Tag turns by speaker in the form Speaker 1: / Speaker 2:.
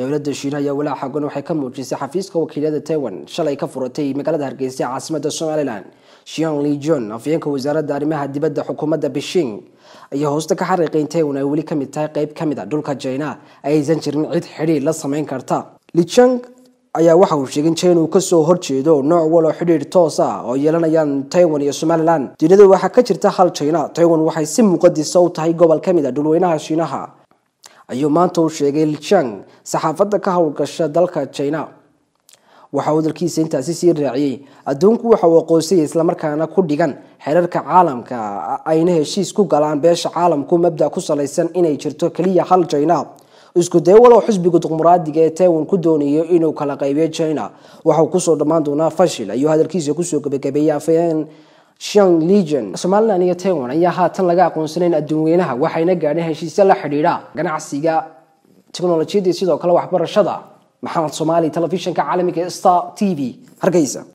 Speaker 1: dowladda shiina ayaa walaa xagan waxay ka muujisay xafiiska wakiilada taiwan shalay ka furatay magaalada hargeysa ee caasimada somalilan shian lijon afyeenka wasaaradda arrimaha dibadda xukuumadda beijing ayaa hoosta ka xariiqay in taiwan ay weli kamid tahay qeyb kamid a dhulka china aysan jirin cid xidhiir la sameyn karta lichang ayaa waxa uu sheegay in china uu kasoo horjeedo nooc walo xidhiir toos ah oo yeelanayaan taiwan iyo somalilan dunida waxaa ka jirta hal china taiwan waxay si muqadisa u tahay gobol kamid a dhulweynaha shiinaha ayuu maanta u sheegay lichang saxaafadda ka howlgasha dalka china waxa uu dalkiisa intaasi sii raaciyey adduunku waxa uu aqoonsayay islamarkaana ku dhigan xeerarka caalamka ayna heshiis ku galaan beesha caalamku mabda ku salaysan inay jirto keliya hal china isku day walow xisbiga dimuqraadiga ee taiwan ku doonayo inuu kala qaybiyo china waxauu kusoo dhammaan doonaa fashil ayuu hadalkiisa kusoo gabagabeeyey afayeen shang legion somalilan iyo taiwan ayaa haatan laga aqoonsanayn adduunweynaha waxayna gaadheen heshiisyo la xidhiidha ganacsiga teknolojiyadii sidoo kale waxbarashada maxamed soomaali telefishinka caalamiga star t v hargeysa